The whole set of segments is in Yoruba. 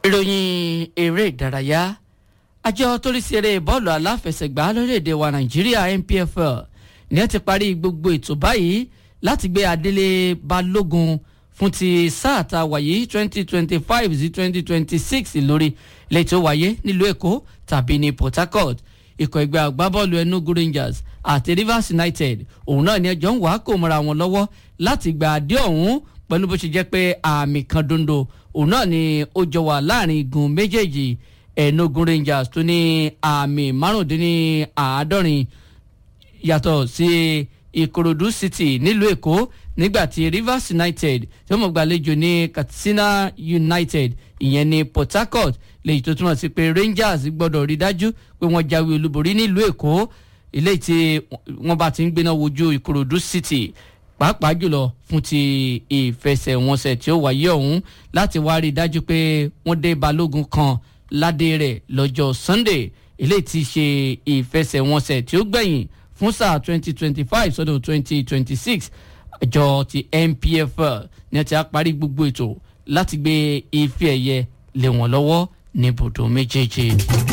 ìròyìn eré ìdárayá àjọ tó rí sí eré bọ́ọ̀lù aláfẹsẹ̀gbá lórílẹ̀‐èdè wa nàìjíríà npfl ní ẹ ti parí gbogbo ètò báyìí láti gbé adélé balógun fún ti sáà tá a wáyé twenty twenty five sí twenty twenty six lórí lẹ́yìn tó wáyé nílùú èkó tàbí ní port harcourt ikọ̀ ẹgbẹ́ agbábọ́ọ̀lù enugu rangers àti rivers united òun náà ní ẹjọ́ ń wá kó mọ́ra wọn lọ́wọ́ láti gba adé ọ̀hún pẹ̀lú bó ṣe jẹ́ pé àmì kan dondo òun náà ni ó jọ wà láàrin igun méjèèjì enugu rangers tó ní àmì márùndínláàádọ́rin yàtọ̀ sí ìkòròdú city nílùú èkó nígbà tí rivers united tí wọ́n mọ̀ gbàlejò ní katsina united ìyẹn ní port harcourt lèyí tó túmọ̀ sí pé rangers gbọ́dọ̀ rí dájú pé wọ́n jáwé olúborí nílùú èkó ilé tí wọ́n bá ti ń gbéná wojú ìkòròdú city pàápàá jùlọ fún ti ìfẹsẹ̀wọnsẹ̀ tí ó wáyé ọ̀hún láti wá rí dájú pé wọ́n dé balógun kan ládé rẹ̀ lọ́jọ́ sunday ilé tí ṣe ìfẹsẹ̀wọnsẹ̀ tí ó gbẹ̀yìn fún sáà twenty twenty five sọ́dọ̀ twenty twenty six àjọ ti npfl ní ẹ ti á parí gbogbo ètò láti gbé ife ẹ̀yẹ lé wọn lọ́wọ́ ní ibùdó méjèèjì.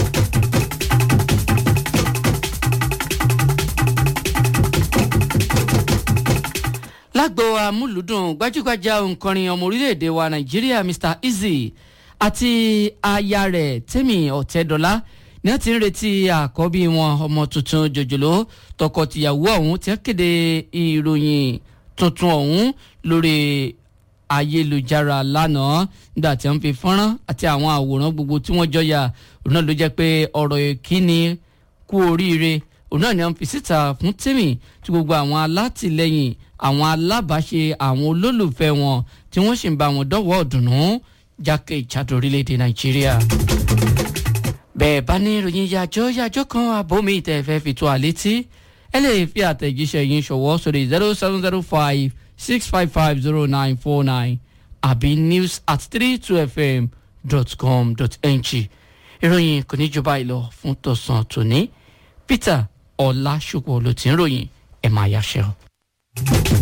lágbo amúlùdùn gbajúgbajà òǹkọrin ọmọ orílẹ̀-èdè wa nàìjíríà mr easy àti aya rẹ̀ tẹ́mi ọ̀tẹ́dọ́lá ní wọ́n ti ń retí àkọ́bí wọn ọmọ tuntun jòjòló tọkọ-tìyàwó ọ̀hún tí wọ́n kéde ìròyìn tuntun ọ̀hún lórí ayélujára lánàá nígbà tí wọ́n fi fọ́nrán àti àwọn àwòrán gbogbo tí wọ́n jọ yà òun náà ló jẹ́ pé ọ̀rọ̀ ìkíni kú oríire òun náà ni wọ́n fi síta fún tèmi tí gbogbo àwọn alátìlẹyìn àwọn alábàáṣe àwọn olólùfẹ́ wọn tí wọ́n sì ń bá wọn dọ́wọ́ ọ̀dùnnú jákèjádò orílẹ̀-èdè nàìjíríà bẹ́ẹ̀ bá ní ìròyìn yàjọ́ yàjọ́ kan àbómi ìtẹ̀fẹ́ fi tó àlétí ẹ lè fi àtẹ̀jíṣẹ́ yín ṣọwọ́ sórí zero seven zero five six five five zero nine four nine àbí news at three two fm dot com dot ng ìròyìn kò ní jù báyìí lọ fún tọ̀sán tòní peter ọ̀làṣùpọ̀ ló ti ń ròyìn ẹ̀ máa yáṣẹ́ o.